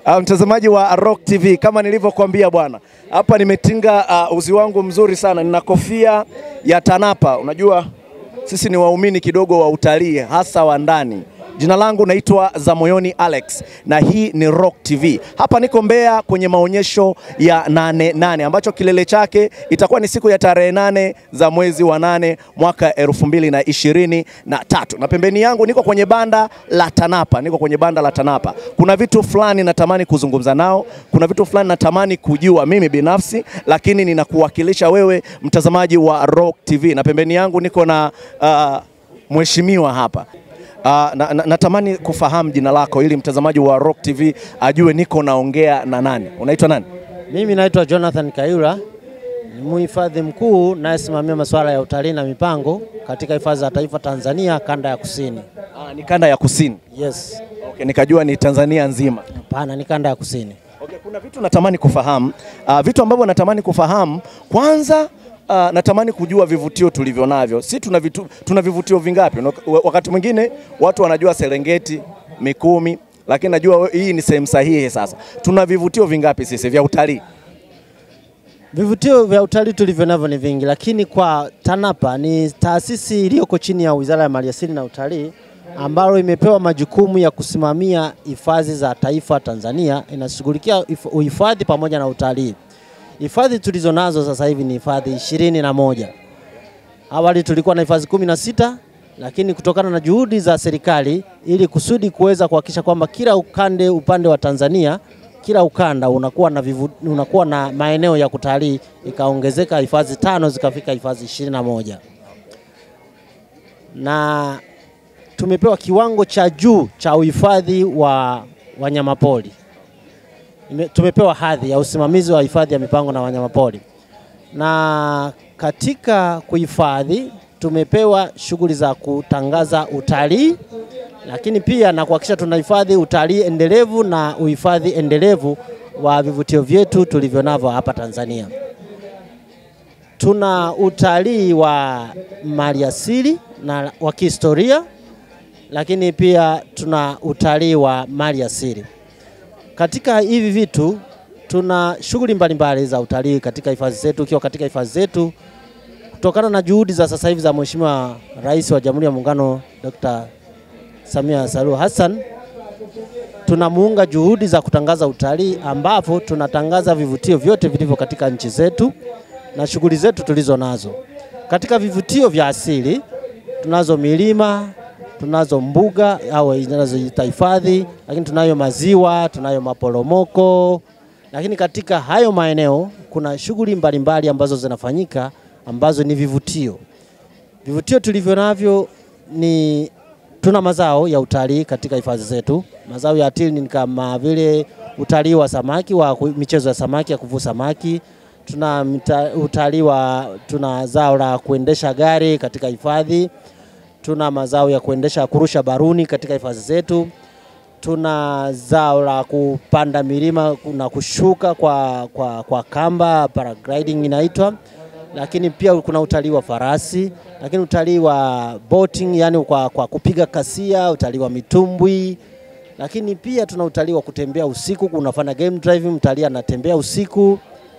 Uh, mtazamaji wa Rock TV, kama nilivyokuambia bwana, hapa nimetinga uh, uzi wangu mzuri sana. Nina kofia ya TANAPA. Unajua sisi ni waumini kidogo wa utalii hasa wa ndani. Jina langu naitwa Zamoyoni Alex na hii ni Rock TV. Hapa niko Mbeya kwenye maonyesho ya nane nane ambacho kilele chake itakuwa ni siku ya tarehe nane za mwezi wa nane mwaka elfu mbili na ishirini na tatu na pembeni yangu niko kwenye banda la TANAPA, niko kwenye banda la TANAPA. Kuna vitu fulani natamani kuzungumza nao, kuna vitu fulani natamani kujua mimi binafsi, lakini ninakuwakilisha wewe mtazamaji wa Rock TV, na pembeni yangu niko na uh, mheshimiwa hapa Uh, na, na, natamani kufahamu jina lako ili mtazamaji wa Rock TV ajue niko naongea na nani. Unaitwa nani? Mimi naitwa Jonathan Kayura, ni mhifadhi mkuu nayesimamia masuala ya utalii na mipango katika hifadhi za taifa Tanzania kanda ya kusini. Ah, ni kanda ya kusini. Yes, Okay, nikajua ni Tanzania nzima. hapana, ni kanda ya kusini. Okay, kuna vitu natamani kufahamu uh, vitu ambavyo natamani kufahamu kwanza Uh, natamani kujua vivutio tulivyo navyo. Si tuna, vitu, tuna vivutio vingapi? Una- Wakati mwingine watu wanajua Serengeti, Mikumi, lakini najua hii ni sehemu sahihi. Sasa tuna vivutio vingapi sisi vya utalii? Vivutio vya utalii tulivyo navyo ni vingi, lakini kwa TANAPA ni taasisi iliyoko chini ya Wizara ya Maliasili na Utalii ambalo imepewa majukumu ya kusimamia hifadhi za taifa Tanzania, inashughulikia if- uhifadhi pamoja na utalii. Hifadhi tulizo nazo sasa hivi ni hifadhi ishirini na moja. Awali tulikuwa na hifadhi kumi na sita lakini kutokana na juhudi za serikali ili kusudi kuweza kuhakikisha kwamba kila ukande upande wa Tanzania kila ukanda unakuwa na, vivu, unakuwa na maeneo ya kutalii ikaongezeka hifadhi tano zikafika hifadhi ishirini na moja na tumepewa kiwango cha juu cha uhifadhi wa wanyamapori. Ime- Tumepewa hadhi ya usimamizi wa hifadhi ya mipango na wanyamapori, na katika kuhifadhi tumepewa shughuli za kutangaza utalii, lakini pia na kuhakikisha tunahifadhi utalii endelevu na uhifadhi endelevu wa vivutio vyetu tulivyo navyo hapa Tanzania. Tuna utalii wa maliasili na wa kihistoria, lakini pia tuna utalii wa mali asili. Katika hivi vitu tuna shughuli mbalimbali za utalii katika hifadhi zetu. Ukiwa katika hifadhi zetu, kutokana na juhudi za sasa hivi za Mheshimiwa Rais wa Jamhuri ya Muungano Dr. Samia Suluhu Hassan, tunamuunga juhudi za kutangaza utalii, ambapo tunatangaza vivutio vyote vilivyo katika nchi zetu na shughuli zetu tulizo nazo. Katika vivutio vya asili tunazo milima, tunazo mbuga au zinazoita hifadhi, lakini tunayo maziwa, tunayo maporomoko. Lakini katika hayo maeneo kuna shughuli mbalimbali ambazo zinafanyika ambazo ni vivutio. Vivutio tulivyo navyo ni tuna mazao ya utalii katika hifadhi zetu. Mazao ya asili ni kama vile utalii wa samaki wa ku- michezo ya samaki ya kuvua samaki. Tuna mita- utalii wa tuna zao la kuendesha gari katika hifadhi. Tuna mazao ya kuendesha kurusha baruni katika hifadhi zetu. Tuna zao la kupanda milima na kushuka kwa, kwa, kwa kamba paragliding inaitwa, lakini pia kuna utalii wa farasi, lakini utalii wa boating, yani kwa, kwa kupiga kasia, utalii wa mitumbwi, lakini pia tuna utalii wa kutembea usiku, unafanya game driving, mtalii anatembea usiku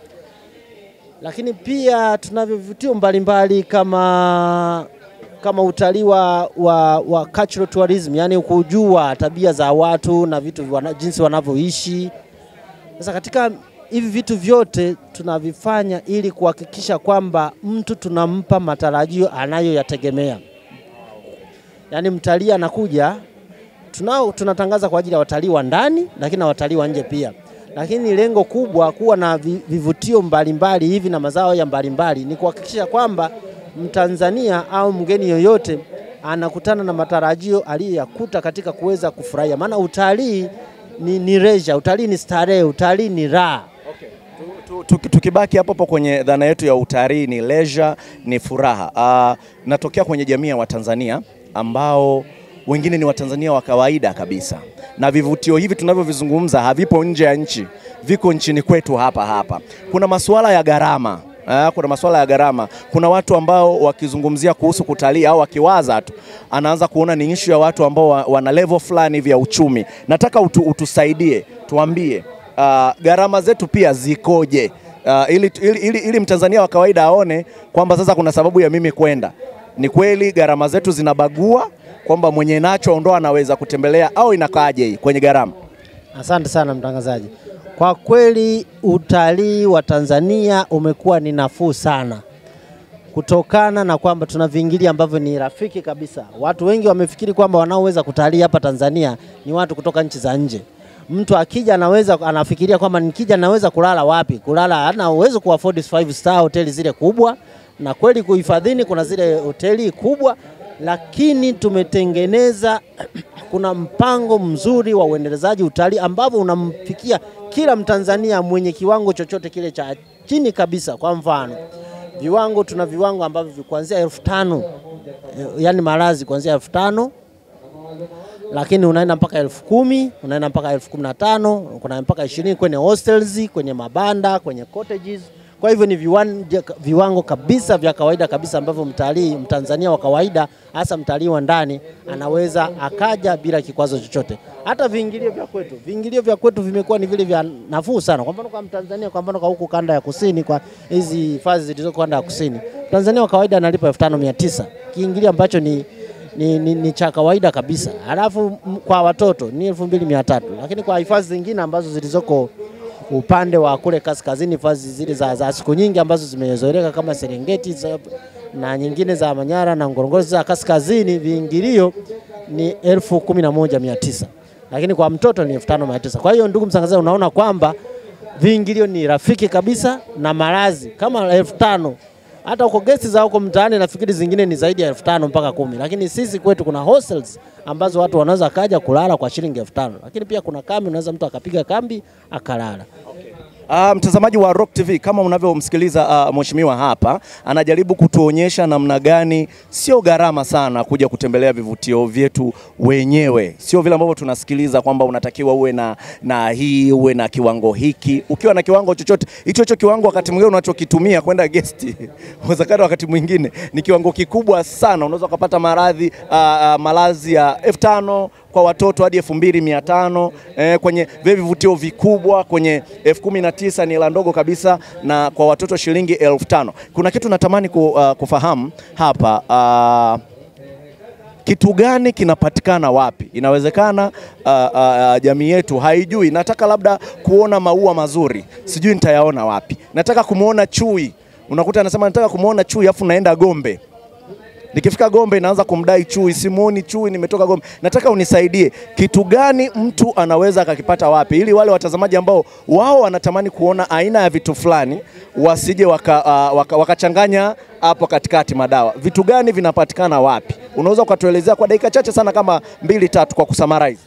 lakini pia tunavyo vivutio mbalimbali kama kama utalii wa, wa, wa cultural tourism, yani kujua tabia za watu na vitu wana, jinsi wanavyoishi. Sasa katika hivi vitu vyote tunavifanya ili kuhakikisha kwamba mtu tunampa matarajio anayoyategemea. Yaani mtalii anakuja tunao tunatangaza kwa ajili ya watalii wa ndani lakini na watalii wa nje pia, lakini lengo kubwa kuwa na vi- vivutio mbalimbali hivi na mazao ya mbalimbali ni kuhakikisha kwamba Mtanzania au mgeni yoyote anakutana na matarajio aliyoyakuta katika kuweza kufurahia, maana utalii ni, ni leisure, utalii ni starehe, utalii ni raha. Tu- tu- Tukibaki hapo hapo kwenye dhana yetu ya utalii, ni leisure, ni furaha. Uh, natokea kwenye jamii ya Watanzania ambao wengine ni Watanzania wa kawaida kabisa, na vivutio hivi tunavyovizungumza havipo nje ya nchi, viko nchini kwetu hapa hapa. Kuna masuala ya gharama Ah, kuna masuala ya gharama. Kuna watu ambao wakizungumzia kuhusu kutalii au wakiwaza tu anaanza kuona ni issue ya watu ambao wa- wana level fulani vya uchumi. Nataka utu, utusaidie tuambie uh, gharama zetu pia zikoje? Uh, ili, ili, ili, ili Mtanzania wa kawaida aone kwamba sasa kuna sababu ya mimi kwenda. Ni kweli gharama zetu zinabagua kwamba mwenye nacho ndo anaweza kutembelea au inakaaje hii kwenye gharama? Asante sana mtangazaji. Kwa kweli utalii wa Tanzania umekuwa ni nafuu sana kutokana na kwamba tuna viingilio ambavyo ni rafiki kabisa. Watu wengi wamefikiri kwamba wanaoweza kutalii hapa Tanzania ni watu kutoka nchi za nje. Mtu akija anaweza anafikiria kwamba nikija naweza kulala wapi? Kulala hana uwezo ku afford five star hoteli zile kubwa, na kweli kuhifadhini kuna zile hoteli kubwa, lakini tumetengeneza kuna mpango mzuri wa uendelezaji utalii ambavyo unamfikia kila Mtanzania mwenye kiwango chochote kile cha chini kabisa. Kwa mfano viwango, tuna viwango ambavyo kuanzia elfu tano yani malazi kuanzia elfu tano lakini unaenda mpaka elfu kumi unaenda mpaka elfu kumi na tano kuna mpaka ishirini kwenye hostels, kwenye mabanda, kwenye cottages. Kwa hivyo ni viwanja, viwango kabisa vya kawaida kabisa ambavyo mtalii mtanzania wa kawaida hasa mtalii wa ndani anaweza akaja bila kikwazo chochote. Hata viingilio vya kwetu, viingilio vya kwetu vimekuwa ni vile vya nafuu sana. Kwa mfano kwa Mtanzania, kwa mfano kwa huku kanda ya kusini, kwa hizi hifadhi zilizoko kanda ya kusini, Mtanzania wa kawaida analipa 5900 kiingilio ambacho ni ni, ni, ni cha kawaida kabisa. Halafu m- kwa watoto ni 2300 lakini kwa hifadhi zingine ambazo zilizoko upande wa kule kaskazini, hifadhi zile za, za siku nyingi ambazo zimezoeleka kama Serengeti za, na nyingine za Manyara na Ngorongoro za kaskazini, viingilio ni elfu kumi na moja mia tisa lakini kwa mtoto ni elfu tano mia tisa Kwa hiyo ndugu mtangazaji, unaona kwamba viingilio ni rafiki kabisa na malazi kama elfu tano hata huko gesti za huko mtaani nafikiri zingine ni zaidi ya elfu tano mpaka kumi, lakini sisi kwetu kuna hostels ambazo watu wanaweza kaja kulala kwa shilingi elfu tano lakini pia kuna kambi, unaweza mtu akapiga kambi akalala. Uh, mtazamaji wa Rock TV kama unavyomsikiliza uh, mheshimiwa hapa anajaribu kutuonyesha namna gani sio gharama sana kuja kutembelea vivutio vyetu wenyewe, sio vile ambavyo tunasikiliza kwamba unatakiwa uwe na, na hii uwe na kiwango hiki. Ukiwa na kiwango chochote hicho hicho kiwango, wakati mwingine unachokitumia kwenda gesti uwezekano wakati mwingine ni kiwango kikubwa sana, unaweza ukapata maradhi uh, uh, malazi ya elfu tano kwa watoto hadi elfu mbili mia tano eh, kwenye vile vivutio vikubwa kwenye elfu kumi na tisa ni hela ndogo kabisa, na kwa watoto shilingi elfu tano. Kuna kitu natamani ku, uh, kufahamu hapa uh, kitu gani kinapatikana wapi? Inawezekana uh, uh, jamii yetu haijui. Nataka labda kuona maua mazuri, sijui nitayaona wapi. Nataka kumwona chui, unakuta anasema nataka kumwona chui, afu naenda Gombe Nikifika Gombe naanza kumdai chui, simuoni chui, nimetoka Gombe. Nataka unisaidie, kitu gani mtu anaweza akakipata wapi, ili wale watazamaji ambao wao wanatamani kuona aina ya vitu fulani wasije wakachanganya uh, waka, wakachanganya hapo katikati madawa. Vitu gani vinapatikana wapi? Unaweza ukatuelezea kwa dakika chache sana, kama mbili tatu, kwa kusummarize.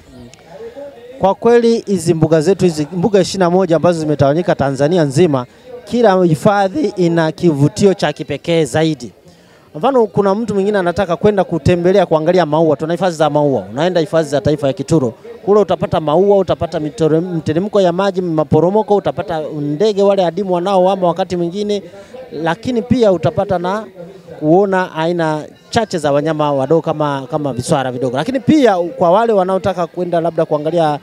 Kwa kweli hizi mbuga zetu hizi mbuga ishirini na moja ambazo zimetawanyika Tanzania nzima, kila hifadhi ina kivutio cha kipekee zaidi. Mfano, kuna mtu mwingine anataka kwenda kutembelea kuangalia maua. Tuna hifadhi za maua, unaenda hifadhi za taifa ya Kituro, kule utapata maua, utapata mitore- mteremko ya maji, maporomoko, utapata ndege wale adimu wanaoama wakati mwingine, lakini pia utapata na kuona aina chache za wanyama wadogo kama, kama viswara vidogo, lakini pia kwa wale wanaotaka kwenda labda kuangalia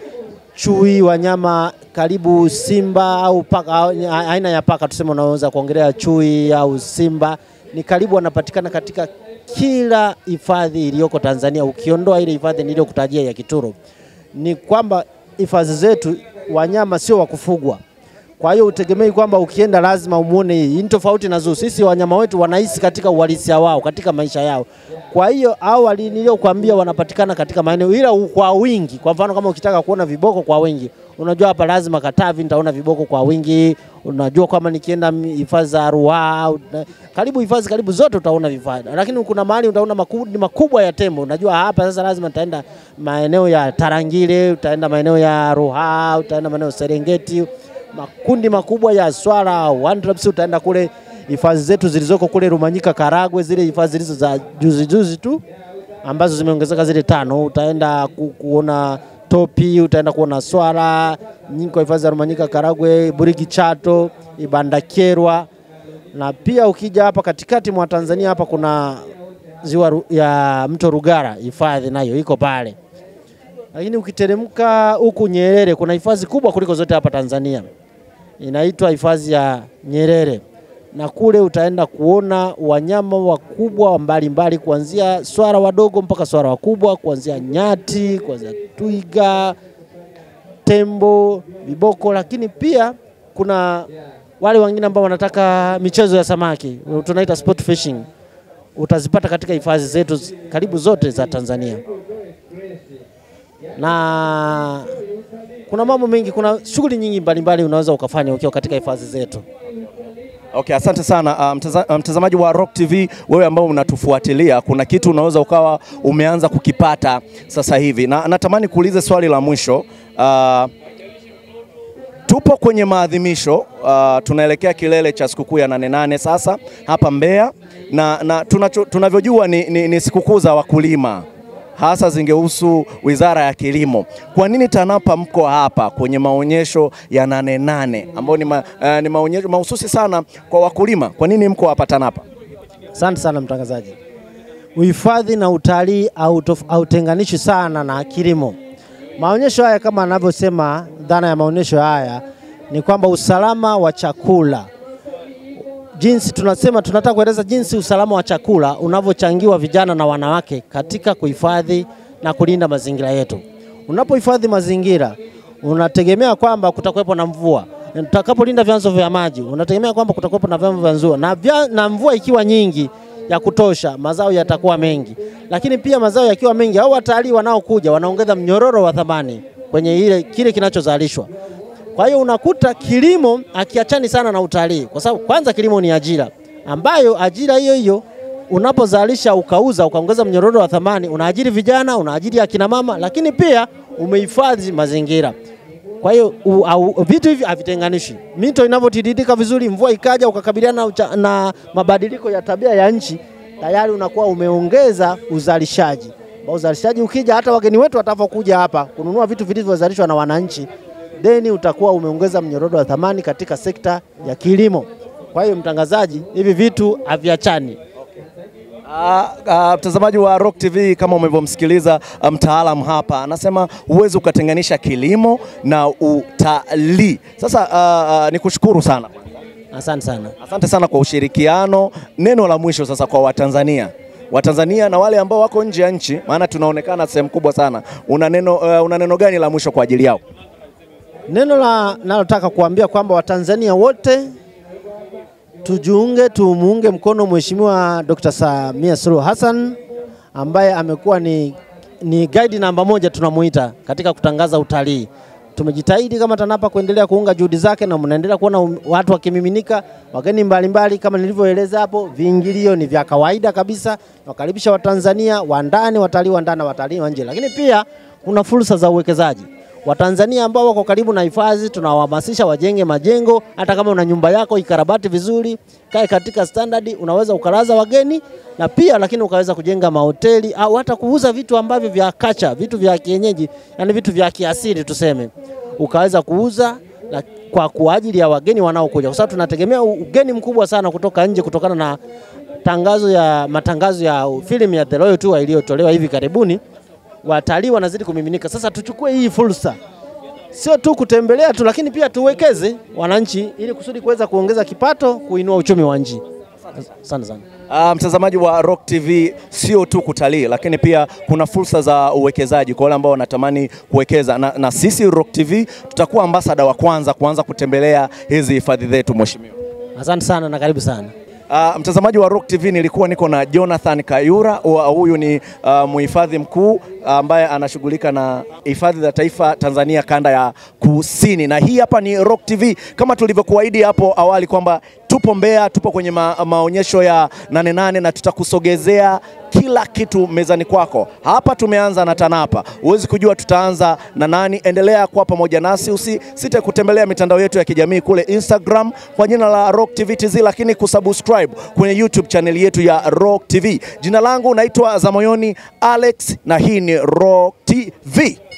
chui, wanyama karibu simba au paka, au aina ya paka tuseme, unaweza kuongelea chui au simba, ni karibu wanapatikana katika kila hifadhi iliyoko Tanzania, ukiondoa ile hifadhi niliyokutajia ya Kituro. Ni kwamba hifadhi zetu wanyama sio wa kufugwa, kwa hiyo utegemei kwamba ukienda lazima umuone hii. Hii ni tofauti na zoo. Sisi wanyama wetu wanaishi katika uhalisia wao, katika maisha yao. Kwa hiyo awali niliyokuambia wanapatikana katika maeneo, ila kwa wingi. Kwa mfano kama ukitaka kuona viboko kwa wingi, unajua hapa lazima Katavi nitaona viboko kwa wingi. Unajua kama nikienda hifadhi za Ruaha, karibu hifadhi karibu zote utaona vifaa, lakini kuna mahali utaona makundi makubwa ya tembo. Unajua hapa sasa lazima nitaenda maeneo ya Tarangire, utaenda maeneo ya Ruaha, utaenda maeneo ya Serengeti makundi makubwa ya swala wandraps, utaenda kule hifadhi zetu zilizoko kule Rumanyika, Karagwe, zile hifadhi zilizo za juzi juzi tu ambazo zimeongezeka zile tano, utaenda ku, kuona topi, utaenda kuona swala nyingi kwa hifadhi za Rumanyika, Karagwe, Burigi, Chato, Ibandakerwa na pia ukija hapa katikati mwa Tanzania hapa kuna ziwa Ru- ya mto Rugara, hifadhi nayo iko pale lakini ukiteremka huku Nyerere kuna hifadhi kubwa kuliko zote hapa Tanzania, inaitwa hifadhi ya Nyerere, na kule utaenda kuona wanyama wakubwa mbalimbali, kuanzia swara wadogo mpaka swara wakubwa, kuanzia nyati, kuanzia twiga, tembo, viboko, lakini pia kuna wale wengine ambao wanataka michezo ya samaki tunaita sport fishing, utazipata katika hifadhi zetu z- karibu zote za Tanzania na kuna mambo mengi, kuna shughuli nyingi mbalimbali unaweza ukafanya ukiwa katika hifadhi zetu. Okay, asante sana uh, mtaza, uh, mtazamaji wa Rock TV, wewe ambao unatufuatilia, kuna kitu unaweza ukawa umeanza kukipata sasa hivi, na natamani kuuliza swali la mwisho uh, tupo kwenye maadhimisho uh, tunaelekea kilele cha sikukuu ya nane nane sasa hapa Mbeya, na, na tunacho, tunavyojua ni, ni, ni sikukuu za wakulima hasa zingehusu Wizara ya Kilimo. Kwa nini TANAPA mko hapa kwenye maonyesho ya nane nane ambayo ni, ma, uh, ni maonyesho mahususi sana kwa wakulima? Kwa nini mko hapa TANAPA? Asante sana mtangazaji. Uhifadhi na utalii hautof- hautenganishi sana na kilimo. Maonyesho haya kama anavyosema, dhana ya maonyesho haya ni kwamba usalama wa chakula, jinsi tunasema, tunataka kueleza jinsi usalama wa chakula unavyochangiwa vijana na wanawake katika kuhifadhi na kulinda mazingira yetu. Unapohifadhi mazingira, unategemea kwamba kutakuwepo na mvua. Utakapolinda vyanzo vya maji, unategemea kwamba kutakuwepo na vyanzo vya mvua na, vya, na mvua ikiwa nyingi ya kutosha, mazao yatakuwa mengi. Lakini pia mazao yakiwa mengi, au watalii wanaokuja wanaongeza mnyororo wa thamani kwenye ile kile kinachozalishwa. Kwa hiyo unakuta kilimo akiachani sana na utalii, kwa sababu kwanza kilimo ni ajira, ambayo ajira hiyo hiyo unapozalisha ukauza ukaongeza mnyororo wa thamani, unaajiri vijana, unaajiri akina mama, lakini pia umehifadhi mazingira. Kwa hiyo u- au- vitu hivi havitenganishi. Mito inavyotiririka vizuri, mvua ikaja, ukakabiliana na, ucha- na mabadiliko ya tabia ya nchi, tayari unakuwa umeongeza uzalishaji. Ambao uzalishaji ukija, hata wageni wetu watakapokuja hapa kununua vitu vilivyozalishwa na wananchi, deni utakuwa umeongeza mnyororo wa thamani katika sekta ya kilimo. Kwa hiyo mtangazaji, hivi vitu haviachani. Ah, ah, mtazamaji wa Rock TV kama umevyomsikiliza ah, mtaalam hapa anasema huwezi ukatenganisha kilimo na utalii. Sasa ah, ah, nikushukuru sana. Asante sana. Asante sana kwa ushirikiano. Neno la mwisho sasa kwa Watanzania, Watanzania na wale ambao wako nje ya nchi, maana tunaonekana sehemu kubwa sana. Una neno, uh, una neno gani la mwisho kwa ajili yao? Neno la nalotaka kuambia kwamba Watanzania wote tujiunge, tumuunge mkono Mheshimiwa Dr. Samia Suluhu Hassan ambaye amekuwa ni, ni guide namba moja tunamuita katika kutangaza utalii. Tumejitahidi kama TANAPA kuendelea kuunga juhudi zake na mnaendelea kuona um- watu wakimiminika, wageni mbalimbali kama nilivyoeleza hapo. Viingilio ni vya kawaida kabisa, nawakaribisha Watanzania wa ndani, watalii wa ndani na watalii wa nje, lakini pia kuna fursa za uwekezaji. Watanzania ambao wako karibu na hifadhi tunawahamasisha wajenge majengo. Hata kama una nyumba yako ikarabati vizuri, kae katika standard, unaweza ukalaza wageni na pia lakini ukaweza kujenga mahoteli au hata kuuza vitu ambavyo vya kacha, vitu vya kienyeji, yani vitu vya kiasili tuseme, ukaweza kuuza la, kwa kwa ajili ya wageni wanaokuja, kwa sababu tunategemea ugeni mkubwa sana kutoka nje kutokana na tangazo ya matangazo ya filamu ya The Royal Tour iliyotolewa hivi karibuni watalii wanazidi kumiminika. Sasa tuchukue hii fursa, sio tu kutembelea tu, lakini pia tuwekeze wananchi, ili kusudi kuweza kuongeza kipato, kuinua uchumi wa nchi. Asante sana. Uh, mtazamaji wa Rock TV, sio tu kutalii, lakini pia kuna fursa za uwekezaji kwa wale ambao wanatamani kuwekeza na, na sisi Rock TV tutakuwa ambasada wa kwanza kuanza kutembelea hizi hifadhi zetu mheshimiwa. Asante sana na karibu sana. Uh, mtazamaji wa Rock TV nilikuwa niko na Jonathan Kayura, wa- huyu ni uh, mhifadhi mkuu ambaye anashughulika na hifadhi za taifa Tanzania kanda ya kusini, na hii hapa ni Rock TV kama tulivyokuahidi hapo awali kwamba tupo Mbeya, tupo kwenye ma maonyesho ya nane nane na tutakusogezea kila kitu mezani kwako. Hapa tumeanza na TANAPA, huwezi kujua tutaanza na nani. Endelea kuwa pamoja nasi, usisite kutembelea mitandao yetu ya kijamii kule Instagram kwa jina la Rock TV TZ, lakini kusubscribe kwenye YouTube channel yetu ya Rock TV. Jina langu naitwa Zamoyoni Alex na hii ni Rock TV.